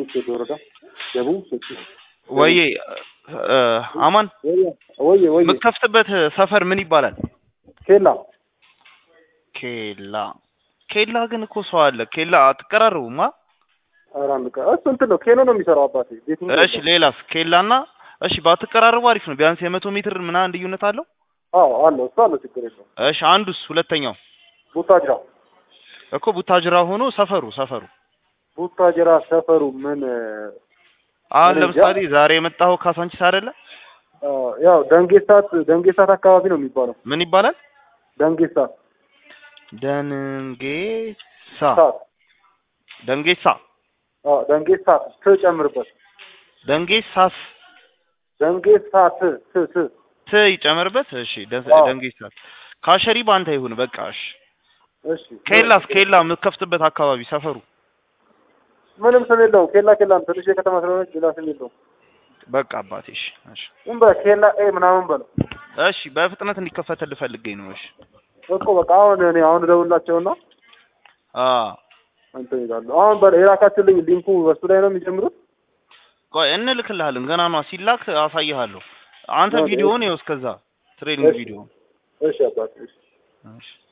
ሶዶ ወረዳ ደቡብ ሶዶ ወዬ እ፣ አማን ወየ ወየ ወየ የምትከፍትበት ሰፈር ምን ይባላል? ኬላ ኬላ ኬላ ግን እኮ ሰው አለ። ኬላ አትቀራረቡማ? ኧረ አንድ ቀን እሱ እንትን ነው ኬኖ ነው የሚሰራው አባቴ ቤት እሺ ሌላስ? ኬላና እሺ ባትቀራረቡ አሪፍ ነው። ቢያንስ የመቶ ሜትር ምናምን ልዩነት አለው። አዎ አለው እሱ አለው ችግር የለውም እሺ አንዱስ ሁለተኛው ቡታጅራ እኮ ቡታጅራ ሆኖ ሰፈሩ ሰፈሩ ቡታጅራ ሰፈሩ ምን አሁን እኔ እንጃ። ለምሳሌ ዛሬ የመጣኸው ካሳንቺስ አይደለ? አ፣ ያው ደንጌሳት ደንጌሳት አካባቢ ነው የሚባለው ምን ይባላል? ደንጌሳት ደንጌሳ ሳት ደንጌሳ አዎ ደንጌሳት ትጨምርበት ደንጌሳስ ደንጌሳት ት ት ት ይጨመርበት። እሺ ደ- አዎ። ደንጌሳስ ካሸሪ ባንተ ይሁን በቃ እሺ። እሺ ኬላስ ኬላ የምትከፍትበት አካባቢ ሰፈሩ ምንም ስም የለውም ኬላ ኬላ ነው ትንሽ የከተማ ስለሆነች ሌላ ስም የለውም በቃ አባቴ እሺ እሺ ዝም በል ኬላ ኤ ምናምን በለው እሺ በፍጥነት እንዲከፈትልህ ፈልገኝ ነው። እሺ እኮ በቃ አሁን እኔ አሁን እደውልላቸውና አ እንትን ይላሉ አሁን በ- የላካችሁልኝ ሊንኩ በሱ ላይ ነው የሚጀምሩት ቆይ እንልክልሃለን። ገና ነው ሲላክ አሳይሃለሁ። አንተ ኦኬ። ቪዲዮውን ይኸው እስከዛ ትሬኒንግ እሺ። ቪዲዮ እሺ አባቴ እሺ እሺ